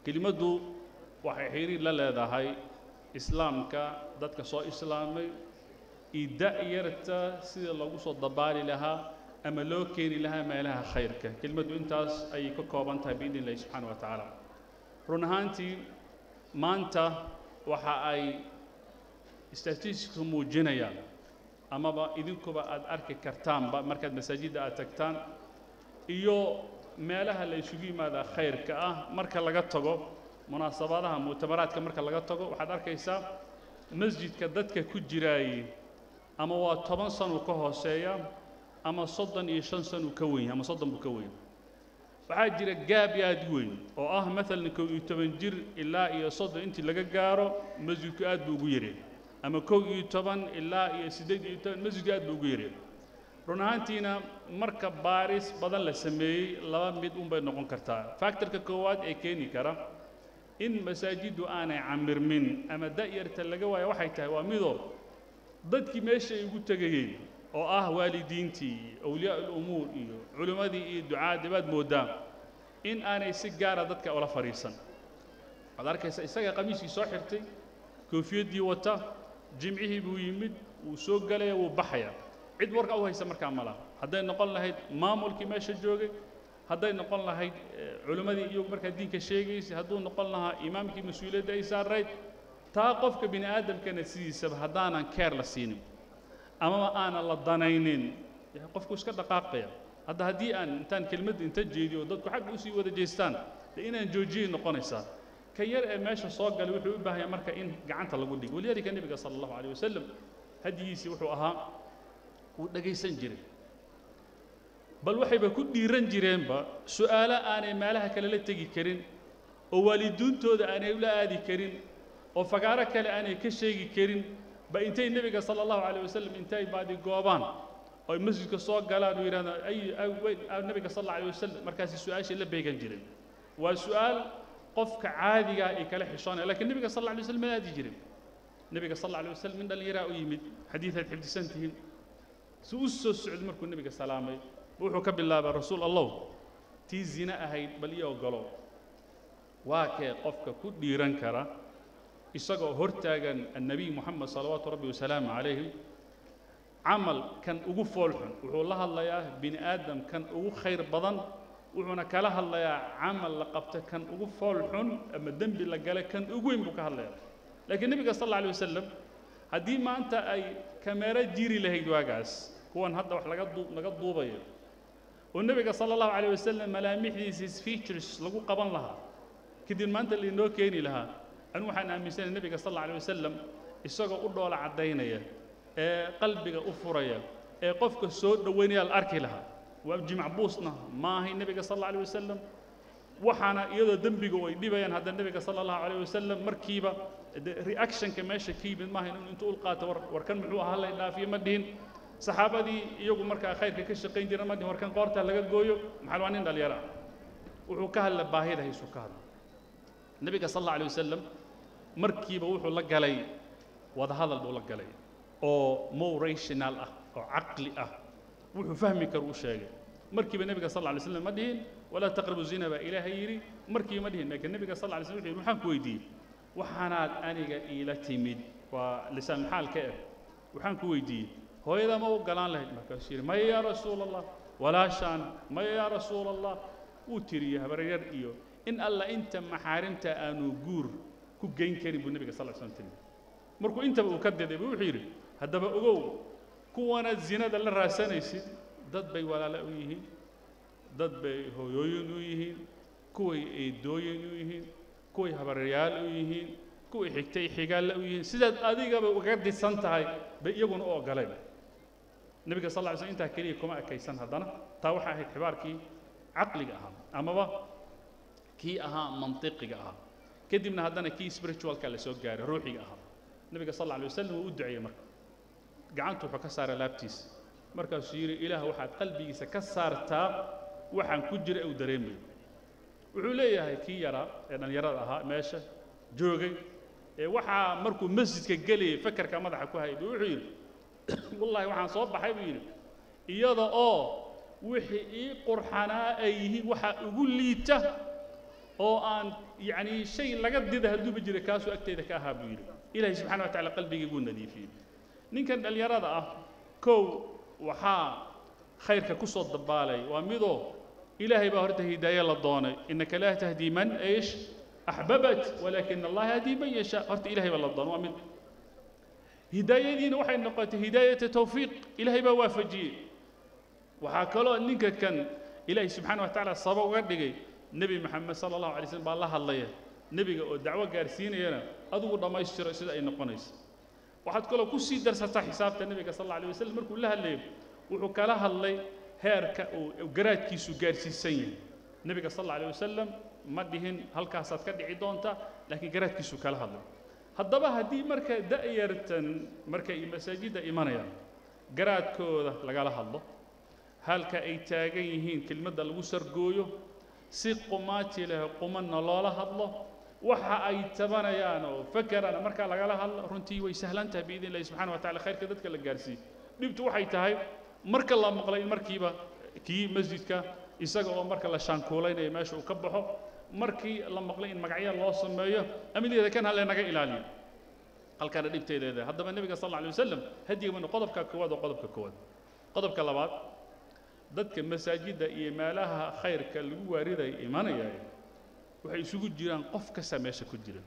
kelimaddu waxay xiriir la leedahay islaamka dadka soo islaamay iyo da'yarta sida lagu soo dabaali lahaa ama loo keeni lahaa meelaha khayrka kelimaddu intaas ayay ka kooban tahay biidni illahi subxaana wa tacaala run ahaantii maanta waxa ay statisticsku muujinayaan amaba idinkuba aad arki kartaanba markaad masaajidda aad tagtaan iyo meelaha la isugu yimaadaa khayrka ah marka laga tago munaasabadaha mu'tamaraadka marka laga tago waxaad arkaysaa masjidka dadka ku jiraayey ama waa toban sanuu ka hooseeya ama soddon iyo shan sanuu ka weyn ama soddon buu ka weyn waxaa jira gaab aad weyn oo ah maalan kow iyo toban jir ilaa iyo soddon intii laga gaaro masjidku aad buu ugu yareen ama kow iyo toban ilaa iyo siddeed iyo toban masjidku aad buu ugu yareen run ahaantiina marka baaris badan la sameeyey laba mid un bay noqon kartaa factorka koowaad ee keeni kara in masaajiddu aanay camirmin ama da'yarta laga waayo waxay tahay waa midoo dadkii meesha ay ugu tegayeen oo ah waalidiintii iyo awliyaa ulumuur iyo culimmadii iyo ducaadii baad mooddaa in aanay si gaara dadka ula fadhiisan waxaad arkaysa isaga qamiiskii soo xirtay koofiyaddii wata jimcihii buu yimid wuu soo gelaya wuu baxaya cid warka u haysa markaa ma laha hadday noqon lahayd maamulkii meesha joogay hadday noqon lahayd culimmadii iyagu markaa diinka sheegaysay hadduu noqon lahaa imaamkii mas-uuliyadda ay saarayd taa qofka bini aadamkana sidiisaba haddaanan keer la siinin amaba aanan la danaynin qofku iska dhaqaaqaya hadda haddii aan intaan kelmadda inta jeediyo oo dadku xagga usii wada jeestaan dee inaan joojiyay noqonaysaa ka yar ee meesha soo galay wuxuu u baahan yahay marka in gacanta lagu dhigo walidaalika nebiga sala allahu calayh wasalam hadigiisii wuxuu ahaa wuu dhegaysan jiray bal waxayba ku dhiiran jireenba su'aalo aanay meelaha kale la tegi karin oo waalidiintooda aanay ula aadi karin oo fagaaro kale aanay ka sheegi karin ba intay nebiga sala allahu calayh wasalam intay baadi goobaan oo ay masjidka soo galaan oo yidhahdaan ay nebiga sal alla alayh wasalam markaasi su-aashii la beegan jireen waa su'aal qofka caadigaa ay kala xishoonaya lakiin nebiga sal alla alay wasalam ma aadi jirin nebiga sal alla alay wasalam nin dhallinyaraa u yimid xadiidaad xifdisan tihiin si u soo socdo markuu nebiga salaamay wuxuu ka bilaabay rasuul allow tii zine ahayd bal ii ogolow waa kee qofka ku dhiiran kara isagoo hortaagan annabiy moxamed salawaatu rabbi wasalaamu calayhi camal kan ugu foolxun wuxuu la hadlayaa bini aadam kan ugu khayr badan wuxuuna kala hadlayaa camal la qabta kan ugu foolxun ama dembi la gala kan ugu weyn buu ka hadlayaa laakiin nebiga sal alla alay wasalam haddii maanta ay kameero jiri lahayd waagaas kuwan hadda wax laga duu laga duubayo oo nebiga sala allahu calayh wasalam malaamixdiisii features lagu qaban lahaa kadib maanta lainoo keeni lahaa anigu waxaan aaminsanahay nebiga sal alla alay wasalam isagoo u dhoola caddaynaya ee qalbiga u furaya ee qofka soo dhoweynaya la arki lahaa waa jimacbuusna ma ahay nebiga sal alla alay wasalam waxaana iyadoo dembiga ay dhibayaan hadda nebiga sala allahu calayh wasalam markiiba reactionka meesha ka yimid maaha inuu intuu ulqaato war warkan muxuu ahaa la dhaafiyo ma dhihin saxaabadii iyagu markaa khayrka ka shaqayn jira ma dhihin warkan qoorta laga gooyo maxaa waa nin dhalinyaro ah wuxuu ka hadla baahida haysuu ka hadla nebiga sal alla alay wasalam markiiba wuxuu la galay wadahadal buu la galay oo more rational ah oo caqli ah wuxuu fahmi karo u sheegay markiiba nebiga sal alla alay slam ma dhihin walaa taqrabu zina baa ilaahay yidhi markiiba ma dhihin laakiin nebiga sal alla alay slam wuxuu yidhi waxaan ku weydiiyey waxaanaad aniga iila timid waa lisaan maxaalka ah waxaan ku weydiiyey hooyadaa ma u galaan lahayd markaasuu yidhi maya yaa rasuula allah walaashaan maya yaa rasuula allah wuu tiriyey habaryar iyo in alla inta maxaarimta aanu guur ku geyn karin buu nebiga sal slam tiri markuu intaba uu ka diday buu wuxuu yidhi haddaba ogow kuwanaad zinada la raasanaysid dad bay walaala u yihiin dad bay hooyooyin u yihiin kuway eedooyin u yihiin kuway habaryaal u yihiin kuway xigtay xigaalle u yihiin sidaad adigaba uga disan tahay bay iyaguna u ogoleen nebiga sal lla ly slm intaa keliya kuma ekaysan haddana taa waxaa ahayd xibaarkii caqliga ahaa amaba kii ahaa mantiqiga ahaa kadibna haddana kii spiritualka la soo gaaray ruuxiga ahaa nebiga sal alla alay wasalam wuu u duceeyey marka gacantu wuxuu ka saaray laabtiisa markaasuu yidhi ilaah waxaad qalbigiisa ka saartaa waxaan ku jira uu dareemayo wuxuu leeyahay kii yaraa ee dhallinyarada ahaa meesha joogay ee waxaa markuu masjidka gelayay fakarka madaxa ku hayay buu wuxuu yidhi wallaahi waxaan soo baxay buu yidhi iyada oo wixii ii qurxanaa ay yihiin waxaa ugu liita oo aan yacni shay laga dida hadduuba jira kaasuu agteyda ka ahaa buu yidhi ilaahay subxana wa tacala qalbigii buu nadiifiyey ninkan dhallinyarada ah kow waxaa khayrka ku soo dabaalay waa midoo ilaahay baa horta hidaaye la doonay innaka laa tahdii man ish axbabat walaakina allaha yahdii man yashaa horta ilahay baa la doonay waa mid hidaayadiina waxay noqotay hidaayata tawfiiq ilaahay baa waafajiyey waxaa kaloo ninka kan ilaahay subxaana wa tacaala sabab uga dhigay nebi maxamed sala allahu alay slm baa la hadlaya nebiga oo dacwo gaarsiinayana adigu dhammaystiro sida ay noqonayso waxaad kaloo ku sii darsataa xisaabta nebiga sal alla alay waslm markuu la hadlayo wuxuu kala hadlay heerka uu garaadkiisu gaarsiisan yahay nebiga sal alla alay wasalam ma dhihin halkaasaad ka dhici doonta laakiin garaadkiisu kala hadlay haddaba haddii marka da'yartan markay masaajidda imanayaan garaadkooda lagala hadlo halka ay taagan yihiin kelmadda lagu sargooyo si qumaati leh qumanna loola hadlo waxa ay tabanayaan oo fakerana markaa lagala hadlo runtii way sahlan tahay biidn illahi subxana wa tacala khayrka dadka la gaarsiiyo dhibtu waxay tahay marka la maqlay in markiiba kii masjidka isaga oo marka la shaankuulaynayo meesha uu ka baxo markii la maqlay in magacyo loo sameeyo amnigeeda kan halle naga ilaaliyo halkaana dhibteedeeda haddaba nebiga sal alla alay wasalam hadigabana qodobka koowaad oo qodobka koowaad qodobka labaad dadka masaajidda iyo meelaha khayrka lagu waaridaya imanayay waxay isugu jiraan qof kasta meesha ku jira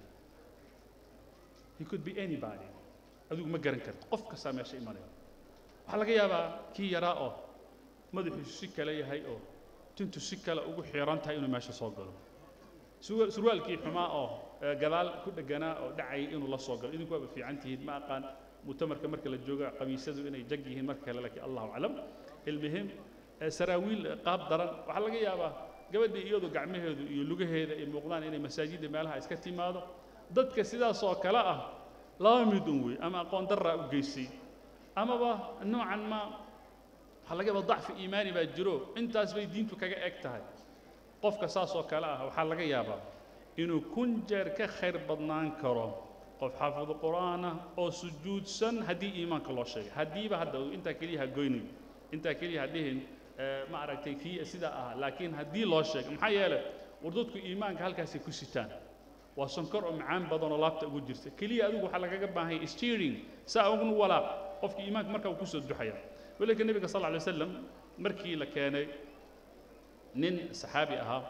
he could be anybody adigu ma garan karto qof kastaa meesha imanaya waxaa laga yaabaa kii yaraa oo madaxiisu si kale yahay oo tintu si kale ugu xiran tahay inuu meesha soo galo surwaalkii xumaa oo gadaal ku dheganaa oo dhacayay inuu la soo galo idinku waaba fiican tihiin ma aqaan mutamarka marka la jooga qamiisadu inay jag yihiin marka kale laakiin allahu aclam ilmihim saraawiil qaab daran waxaa laga yaabaa gabadhii iyadu gacmaheedu iyo lugaheeda ay muuqdaan inay masaajidda meelaha iska timaado dadka sidaas oo kale ah laba mid un wey ama aqoon darraa u geysay amaba noocan ma waxaa laga yaabaa dacfi iimaani baa jiro intaas bay diintu kaga eg tahay qofka saas oo kale ah waxaa laga yaabaa inuu kun jeer ka khayr badnaan karo qof xaafidu qur'aan ah oo sujuudsan haddii iimaanka loo sheegay haddiiba hadda intaa keliya ha goynin intaa keliya ha dhihin ma aragtay kii sidaa ahaa laakiin haddii loo sheegay maxaa yeelay war dadku iimaanka halkaasay ku sitaan waa sonkor oo macaan badan oo laabta ugu jirta keliya adigu waxaa lagaga baahan yahay steering saa ugnu walaaq qofkii iimaanka markaa uu kusoo duxaya walika nebiga sal alla alay wasalam markii la keenay nin saxaabi ahaa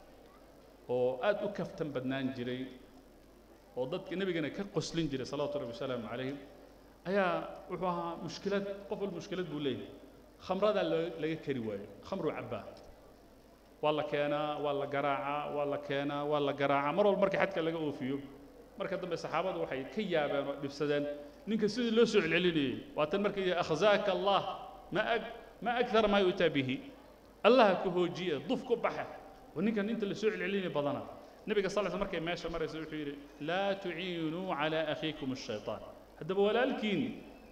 oo aad u kaftan badnaan jiray oo dadka nebigana ka qoslin jiray salawatu rabbi wasalaamu calayhim ayaa wuxuu ahaa mushkilad qof walba mushkilad buu leeyahay khamradaa laga kari waayo khamruu cabbaa waa la keenaa waa la garaacaa waa la keenaa waa la garaacaa mar walba marka xadka laga oofiyo marka dambe saxaabadu waxay ka yaabeen oo dhibsadeen ninka sidii loo soo celcelinayey waatan markay yidhi akhzaaka allah ma ag ma akthara maa yu'taa bihi allaha ku hoojiye duf ku baxa oo ninkan inta la soo celcelinaya badana nebiga sal sl markay meesha maraysa wuxuu yidhi laa tuciinuu calaa akhiikum ashayطaan haddaba walaalkiin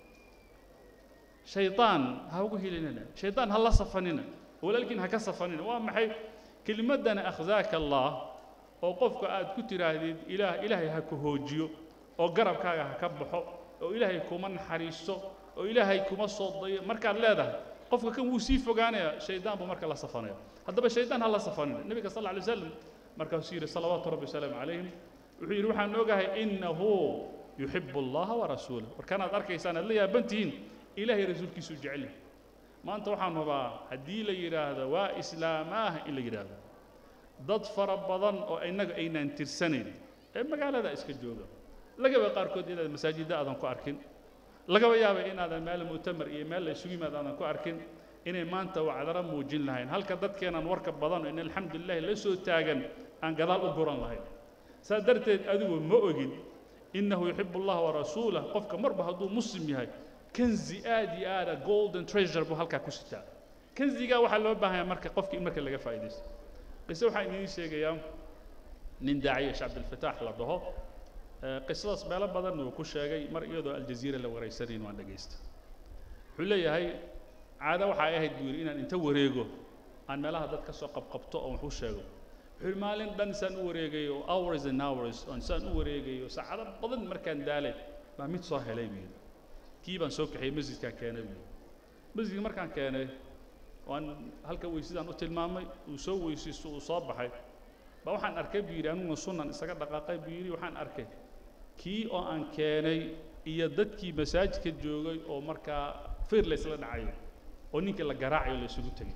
shayطaan ha ugu helinina shayطaan ha la safanina walaalkiin ha ka safanina waa maxay kelimaddana akhzaaka allah oo qofka aad ku tidhaahdid ilaah ilaahay ha ku hoojiyo oo garabkaaga ha ka baxo oo ilaahay kuma naxariisto oo ilaahay kuma soo dayo markaad leedahay qofka kan wuu sii fogaanaya shaydaan buu marka la safanaya haddaba shaydaan ha la safanina nebiga sal alay wasalam markaasuu yidhi salawaatu rabbi wasalaamu calayhim wuxuu yidhi waxaan ogahay innahu yuxibu allaha warasuulah warkanaad arkaysaan aad la yaaban tihiin ilaahay rasuulkiisuu jecel yahay maanta waxaan rabaa haddii la yidhaahdo waa islaamaah in la yidhaahdo dad fara badan oo innaga aynaan tirsanayn ee magaalada iska jooga lagaba qaarkood inaad masaajidda aadan ku arkin lagaba yaaba inaadan meel mu'tamar iyo meel la isugu yimaad aadan ku arkin inay maanta wacdara muujin lahayn halka dadkeenaan warka badan oo in alxamdulilahi la soo taagan aan gadaal u guran lahayn saa darteed adigu ma ogin innahu yuxibu allaha warasuulah qofka marba hadduu muslim yahay kanzi aad iyo aada golden treasure buu halkaa ku sitaa kanzigaa waxaa loo baahanya marka qofka in marka laga faa'iidaysto qise waxaan idiin sheegayaa nin daaciya sheekh cabdilfataax la dhaho qisadaas meelo badanna uu ku sheegay mar iyadoo aljaziira la waraysanayn waan dhegaysta wuxuu leeyahay caado waxay ahayd buu yidhi inaan inta wareego aan meelaha dad ka soo qabqabto oo wax u sheego wuxuu yidhi maalin dhan saan u wareegayo hours and hours oon saan u wareegayo saacado badan markaan daalay baa mid soo helay buu yidhi kii baan soo kaxiyey masjidkaan keenay buu yidhi masjidka markaan keenay waan halka weysidaan u tilmaamay uu soo weysaysto uu soo baxay ba waxaan arkay buu yidhi aniguna sunan isaga dhaqaaqay buu yidhi waxaan arkay kii oo aan keenay iyo dadkii masaajidka joogay oo markaa fir laysla dhacayo oo ninkii la garaacayo la isugu tegay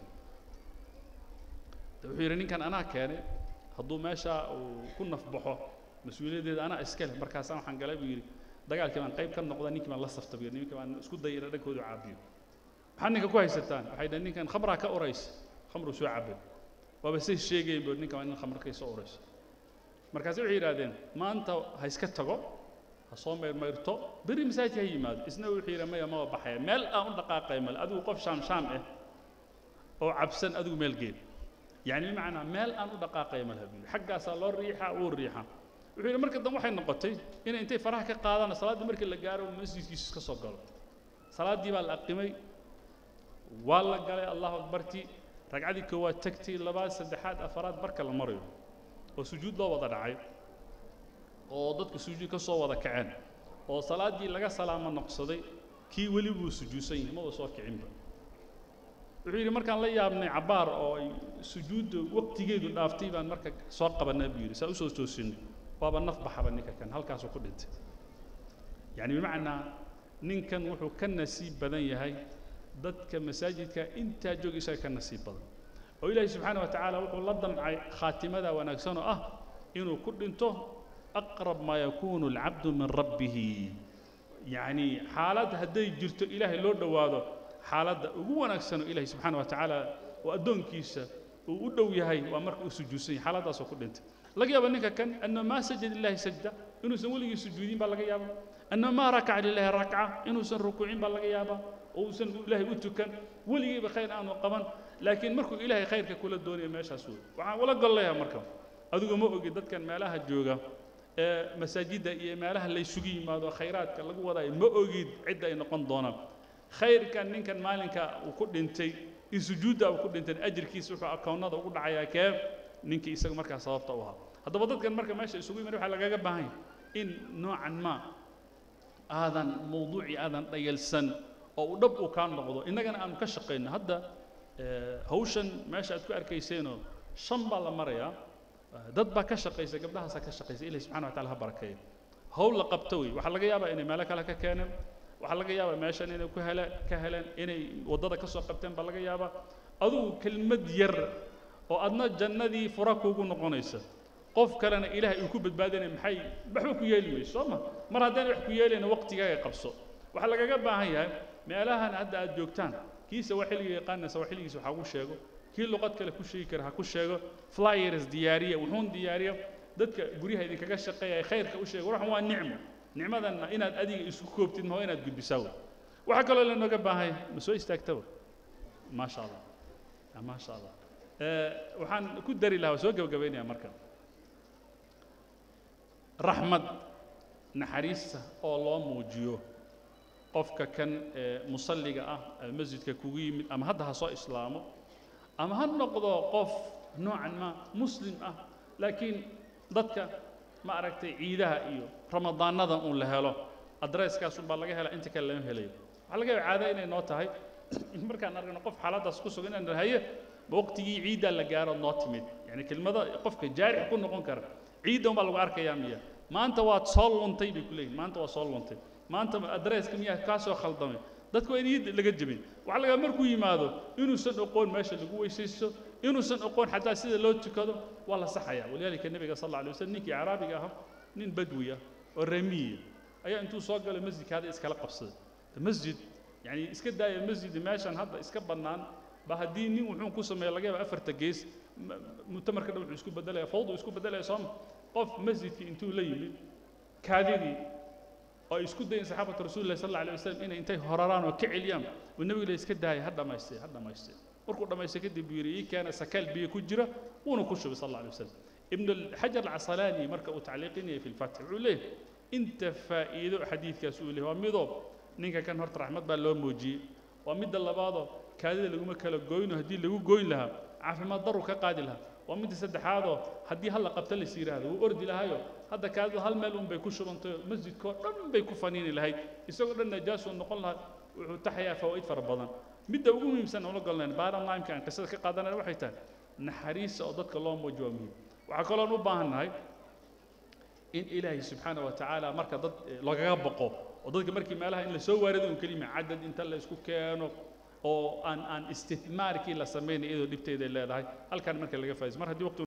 de wuxuu yidhi ninkan anaa keenay hadduu meesha uu ku nafbaxo mas-uuliyaddeeda anaa iska leh markaasaan waxaan galay buu yidhi dagaalkii baan qayb ka noqda ninkii baan la safta buu yidhi ninkii baan isku dayay ina dhankoodu caabiyo maxaad ninka ku haysataan waxay dhaheen ninkan khamraa ka uraysa khamru soo cabay waaba say sheegayen buu ninkan waa nin khamr ka soo uraysa markaase waxay yidhahdeen maanta ha iska tago ha soo mayrmayrto beri masaajidka ha yimaado isna wuxuu yidhi maya maba baxaya meel aan u dhaqaaqay male adigu qof shaam shaam ah oo cabsan adigu meel geed يعني بمعنى مال أن دقائق مذهبي حق صار الريحة والريحة وحين مركز دم واحد نقطي إن أنت فرح كقاضي صلاة دي مركز لجارو مسجد يسكت صقل صلاة دي بالأقيمي والله قال الله أكبرتي رجعتي كوا تكتي لباس سدحات أفراد بركة المريض وسجود لا وضع عيب وضدك سجود كسو وضع كعان وصلاة دي لقى سلام النقصدي كي ولي بو سجوسين ما وصوا كعين wuxuu yidhi markaan la yaabnay cabbaar oo ay sujuudda waqtigeedu dhaaftay baan marka soo qabanaa buu yidhi saa usoo toosinay waaba naf baxaba ninka kan halkaasuu ku dhintay yacni bimacnaa ninkan wuxuu ka nasiib badan yahay dadka masaajidka intaa joog isaga ka nasiib badan oo ilaahay subxaana wa tacaala wuxuu la damcay khaatimada wanaagsan oo ah inuu ku dhinto aqrab maa yakuunu alcabdu min rabbihi yacni xaalad hadday jirto ilaahay loo dhowaado xaaladda ugu wanaagsanoo ilaahay subxaana wa tacaala oo addoonkiisa uu u dhow yahay waa marka uu sujuudsan yahay xaaladdaasoo ku dhintay laga yaaba ninka kan anna maa sajada lillahi sajda inuusan weligii sujuudin baa laga yaaba anna maa rakaca lillahi rakca inuusan rukuucin baa laga yaaba oo uusan ilaahay u tukan weligiiba khayr aanu qaban laakiin markuu ilaahay khayrka kula doonayo meeshaas wey waxaan ula gol leeyahay marka adigu ma ogid dadkan meelaha jooga ee masaajidda iyo meelaha laysugu yimaado khayraadka lagu wadaayo ma ogid cidda ay noqon doonaan khayrkan ninkan maalinka uu ku dhintay in sujuudda uu ku dhintay ajirkiisa wuxuu akoonnada ugu dhacayaa kee ninkii isaga markaa sababta u ahaa haddaba dadkan marka meesha isugu yimid waxaa lagaga baahan yahay in noocan ma aadan mawduucii aadan dhayalsan oo uu dhab uu kaa noqdo innagana aanu ka shaqayno hadda hawshan meesha aad ku arkayseenoo shan baa la marayaa dad baa ka shaqaysa gabdhahaasaa ka shaqaysa ilahi subxana wa taala ha barakeeyo hawl la qabto wey waxaa laga yaabaa inay meelo kale ka keeneen waxaa laga yaabaa meeshan inay ku hele ka heleen inay waddada ka soo qabteen baa laga yaabaa adugu kelmad yar oo adna jannadii fura kuugu noqonaysa qof kalena ilaahay uu ku badbaadinaya maxay waxba ku yeeli mayso soo ma mar haddaan wax ku yeelayna waqtigaaga qabso waxaa lagaga baahan yahay meelahan hadda aad joogtaan kiisa waa xilliga yaqaanaysa waa xilligiisa waxaa ku sheego kii luqad kale ku sheegi kara ha ku sheego flyers diyaariya wuxuun diyaariya dadka guryaha idinkaga shaqeeya ee khayrka u sheega waxan waa nicmo nicmadanna inaad adiga isku koobtid ma waa inaad gudbisaa wey waxaa kaloo lanooga baahan yahay ma soo istaagtaba maasha allah maasha allah waxaan ku dari lahaa waa soo gabagabaynaya marka raxmad naxariista oo loo muujiyo qofka kan musalliga ah masjidka kugu yimid ama hadda ha soo islaamo ama ha noqdo qof noocan ma muslim ah laakiin dadka ma aragtay ciidaha iyo ramadaanada uun la helo adresskaasun baa laga helaa inta kale lama helayo waxaa laga yaaba caado inay noo tahay markaan aragno qof xaaladdaas ku sugan inaan haye ma waqtigii ciiddaa la gaaro noo timid yani kelmada qofka jaarix ku noqon kara ciidda un baa lagu arkayaa miya maanta waad soo luntay bay ku leeyihin maanta waa soo luntay maanta adresska miyaa kaa soo khaldamay dadku waa in iyada laga jebin waxaa laga markuu yimaado inuusan oqoon meesha lagu weysaysto inuusan oqoon xataa sida loo tukado waa la saxaya walidaalika nebiga sal alla alay wasallam ninkii caraabiga ahaa nin badwi ah oo remiya ayaa intuu soo galay masjidka hadda iskala qabsaday masjid yani iska daaya masjid meeshan hadda iska bannaan ba haddii nin wuxuu ku sameeya laga yaaba afarta gees mutamarka dhan wuxuu isku bedelaya fawdu isku bedelaya sooma qof masjidkii intuu la yimid kaadidii oo ay isku dayin saxaabatu rasuulillahi sal alla alay wasalam inay intay horaraan oo ka celiyaan uu nebigu le iska daaya ha dhammaystay ha dhammaystay markuu dhammaystay kadib buu yidhi ii keena sakaal biyo ku jira wuuna ku shubay sal alla alay wasalam ibn xajar alcasalaani marka uu tacliiqinayay fi lfatx wuxuu leeyahay inta faa'iido xadiidkaas uu leeyahay waa midoo ninka kan horta raxmad baa loo muujiyey waa midda labaadoo kaadida laguma kala goyno haddii lagu goyn lahaa caafimaad daru ka qaadi lahaa waa midda saddexaadoo haddii hal la qabta lais yidhaahdo wuu ordi lahaayo hadda kaadidu hal meel un bay ku shubantay masjidkoo dhan bay ku faniini lahayd isagoo dhan najaasuu noqon lahaa wuxuu taxayaa fawaa'id fara badan midda ugu muhiimsan ula golnayn baaran laimka aan qisada ka qaadanayna waxay tahay naxariista oo dadka loo muujiyo waa muhiim waxaa kaloon u baahannahay in ilaahay subxaana wa tacaala marka dad lagaga baqo oo dadka markii meelaha in la soo waarido un kelima cadad inta la isku keeno oo aan aan istithmaarkii la samaynay iyadoo dhibteeda ay leedahay halkan marka laga faa'iidaysto mar haddii waqti